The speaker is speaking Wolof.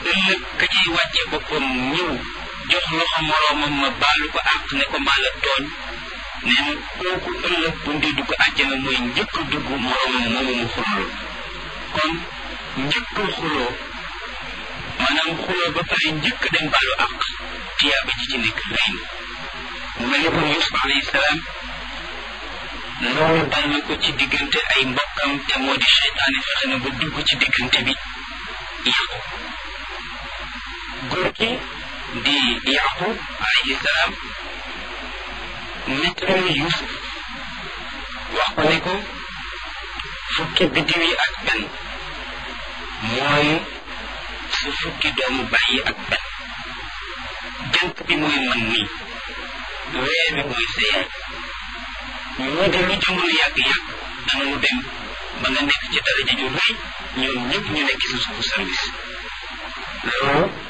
ëllëg ka ciy wàcce boppam ñëw jox loxo moroomam ma baalu ko àq ne ko maa la tooñ nee na kooku ëllëg bu ndee dugg àjjana mooy njëkk a dugg moroomam moomu mu xuloo kon njëkk a xuloo maanaam xuloo ba pare njëkk dem baalu àq tiyaaba ji ci nekk rëy na mu mel ni kon Yuusuf alayhi salaam loolu dal na ko ci diggante ay mbokkam te moo di seytaane fexe na ba dugg ci diggante bi yàqu góor gi di yaqub alayhi salaam nettali Yuusuf wax ko ne ko fukki biddiw yi ak benn mooy su fukki doomu bàyyi ak benn jant bi mooy man nii weer bi mooy sa yaay ñii de lu jamono yàgg-yàgg danañu dem ba nga nekk ci daraja ju rëy ñoom ñëpp ñu nekk ci suufu service loolu